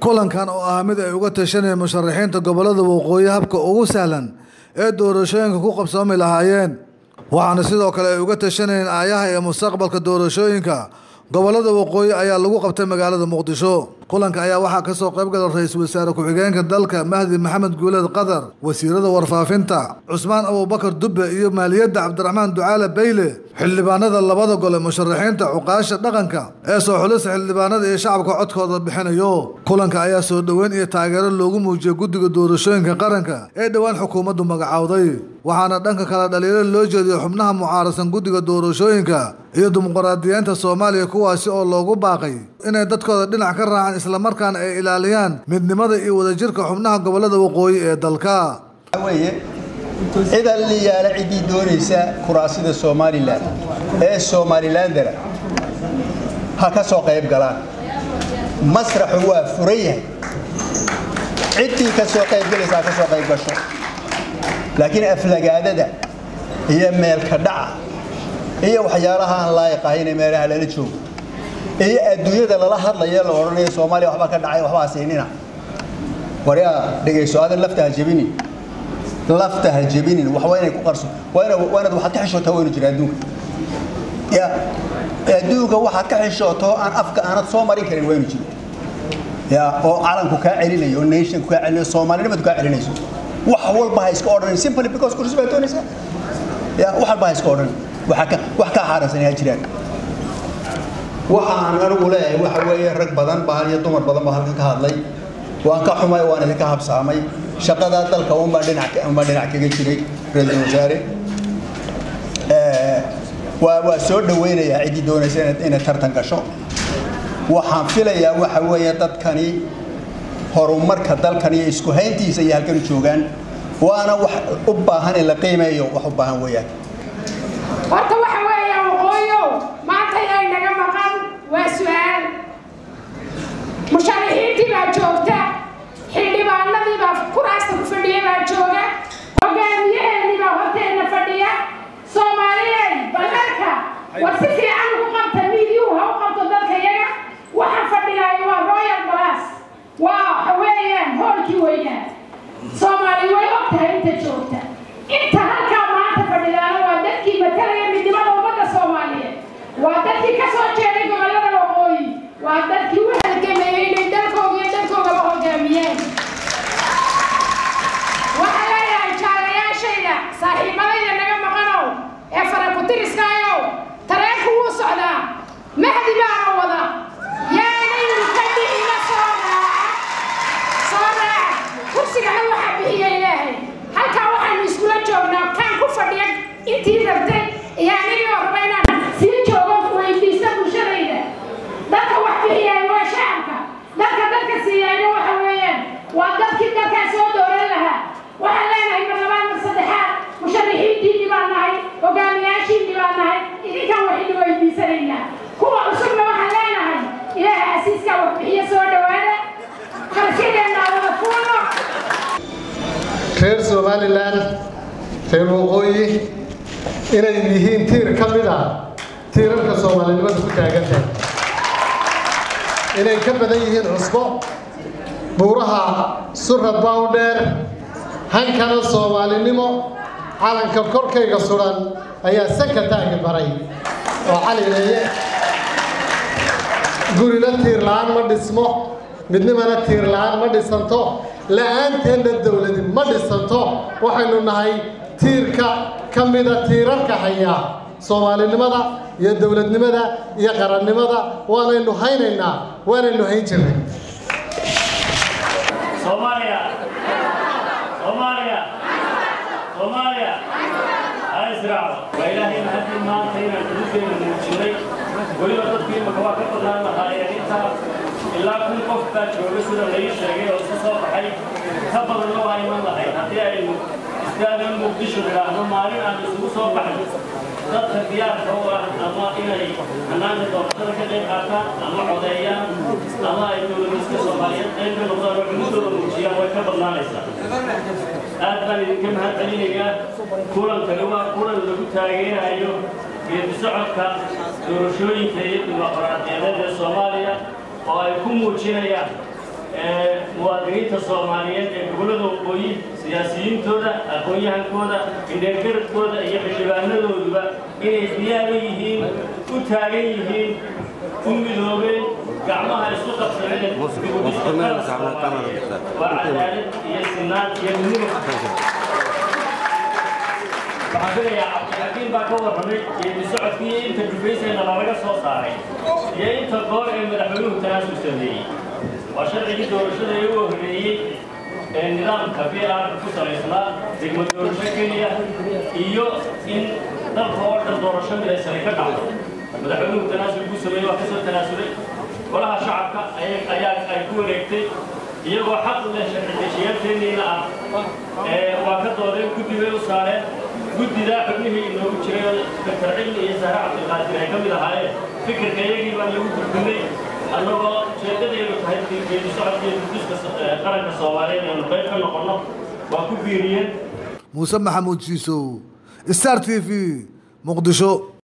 kulankan oo ah mid ay uga tashanayeen musharaxiinta gobolada waqooyi habka ugu sahlan ee doorashooyinka ku qabsoomi lahaayeen waxaana sidoo kale ay uga tashanayeen aayaha ee mustaqbalka doorashooyinka gobolada waqooyi ayaa lagu qabtay magaalada muqdisho kulanka ayaa waxaa kasoo qaybgala ra-iisul wasaare ku-xigeenka dalka mahdi maxamed guuleed qadar wasiirada warfaafinta cusmaan abubakar dubbe iyo maaliyadda cabdiraxmaan ducaale bayle xildhibaanada labada gole musharaxiinta cuqaasha dhaqanka ee soo xulisa xildhibaanada iyo shacabka codkooda bixinayo kulanka ayaa soo dhoweyn iyo taageero loogu muujiyay guddiga doorashooyinka qaranka ee dhowaan xukuumaddu magacowday waxaana dhanka kale dhaliilo loo jeediyo xubnaha mucaarasan guddiga doorashooyinka iyo dimuqraadiyiinta soomaaliya kuwaasi oo loogu baaqay inay dadkooda dhinac ka raacaan islamarkaana ay ilaaliyaan midnimada iyo wadajirka xubnaha gobolada waqooyi ee dalka weye cidan liyaala ciddii doonaysa kuraasida somalilan ee somalilandera ha ka soo qayb galaan masraxu waa furan yahay ciddii ka soo qaybgalaysa ha ka soo qayb gasho laakiin aflagaadada iyo meelka dhaca iyo waxyaalaha aan laayiq ahayne meelaha lala joogo iyo adduunyada lala hadlayo la odhanayo soomaaliya waxbaa ka dhacay waxbaa siinina waryaa dhegayso aadan lafta ha jebinin lafta ha jebinin wax waa inay ku qarso waa ina waa inaad waxaad ka xishootaa waynu jira adduunka ya adduunka waxaad ka xishooto aan afka aanad soo marin karin waynu jiro ya oo calanku kaa celinayo oo nationku kaa celinayo soomaalinimadu kaa celinayso wax walba ha iska odhanin simply because kursi baa doonaysaa ya wax walba ha iska odhanin waxa ka wax kaa xaarasan ha jiraan waxa aan anigu leeyahay waxa weeye rag badan baa iyo dumar badan baa halkan ka hadlay waan ka xumay waan idinka habsaamay shaqadaa dalka unbaan dhinac unbaan dhinac kaga jiray ra-iisul wasaare waa waa soo dhaweynayaa ciddii doonaysa inay tartan gasho waxaan filayaa waxa weeye dadkani horumarka dalkan iyo isku hayntiisa iyo halkan joogaan waana wax u baahan in la qiimeeyo wax u baahan weeyaan horta waxa weeya waqooyow maanta yay naga maqan waa su-aal musharaxiintii baa joogta xildhibaanadii baa kuraasta ku fadhiya baa jooga hogaamiyaheennii baa horteenna fadhiya soomaaliyey ballarka war si fiican ugu qabta miidyuhu ha u qabto dadka yaga waxa fadhigaayo waa royal balas waa waxa weeyaan hoolkii weynaa soomaali way og tahay inta joogta inta halkaa maanta fadhidaana waa dadkii matalaya midnimada ummadda soomaaliyeed waa dadkii ka soo jeeday gobollada waqooyi waa dadkii u halgamayay inay dalkooga iyo dalkoogaba hogaamiyeen waxaa leeyahay jaalayaashayda saaxiibadayda naga maqanow ee farakutiriskaayow tareenku wuu socdaa mahdi baana wada yaanaynu ka dhicina soo raaca soo raaca kursigana waxaa bixiya ilaahay halkaa waxaanu iskula joognaa kaan ku fadhiya intii rabtay iyo anigii oo raba inaan sii joogo weydiista bulshadayda dadka wax bixiyay waa shacabka dadka dadka siiyayna waxa weeyaan waa dadkii dalkaa soo dooran lahaa waxaan leenahay mar labaad mar saddexaad musharaxiintiinni baan nahay hogaamiyaashiinni baan nahay idinkaan waxaynu weydiisanaynaa kuwa cusubna waxaan leenahay ilaaha asiiskaa wax bixiyo soo dhowaada qarashadeenna wada fuulo reer somalilan reer waqooyi inay yihiin tiir ka mid ah tiirarka soomaalinimadu ku taagan tahay inay ka badan yihiin cusbo buuraha surra bawdheer hankana soomaalinimo calanka korkayga sudan ayaa sanka taagi baray oo calileeye gurina tiir la-aan ma dhismo midnimana tiir la-aan ma dhisanto la-aanteedna dowladi ma dhisanto waxaynu nahay tiirka ka mida tiirarka haya soomaalinimada iyo dowladnimada iyo qarannimada waanaynu haynaynaa waanaynu hayn jirnay Somalia. Somalia. Somalia. Israel. وإلهي محمد ما تينا كل من المجري ولو تدبير مكوا كبرنا نهاية إنت إلا كل قف تجربة سورة ليش رجع وصوص حي خبر الله هاي من الله هاي هذه أي استاذ مقدش ولا هم مارين عن وصوص بحر dadka diyaarka u ah ama inay hanaanka doorashada ka qayb qaataan ama codeeyaan ama ay dowladiska soomaaliyeed qayb ka noqdaan oo cumudooda muujiyaan way ka badnaanaysaa aad baan idinka mahad celinayaa kulankani waa kulan lagu taageerayo geedi socodka doorashooyinka iyo dimuqraadiyadeed ee soomaaliya oo ay ku muujinayaan muwaadiniinta soomaaliyeed ee gobollada waqooyi siyaasiyiintooda aqoon-yahankooda indheergaradkooda iyo xildhibaanadooduba inay diyaara yihiin u taagan yihiin u midoobeen gacmaha isku qabsadeen waa cadaalad iyo sinaan iyo midnimo waxaan filayaa cabdixakiim baa ka warramay geedi socodkii inta dhufaysayna lalaga soo saaray iyo inta goor ee madaxweynuhu tanaasul sameeyey waa sharcigii doorashada ee ugu horreeyey ee nidaamka b r ku salaysnaa degmo doorasho keliya iyo in dalka oo dhan doorasho midaysani ka dhacdo madaxweynuhu tanaasul buu sameeyey waa kasoo tanaasulay golaha shacabka ayaa ay ku wareegtay iyagoo xaq leh sharci-dejiyaalkeenniina ah waa ka doodeen guddi bay u saareen guddidaa xubnihii inoogu jiray daktar cilmi iyo sahre cabdilqaadir ay ka mid ahaayeen fikirka iyagii baan lagu gudbinay annagoo ujeeddadaynu tahay geedi socodka iyo guddiska qaranka soomaaliyeed aynu qayb ka noqonno waa ku biiriyeen muuse maxamuud jiisow star t v muqdisho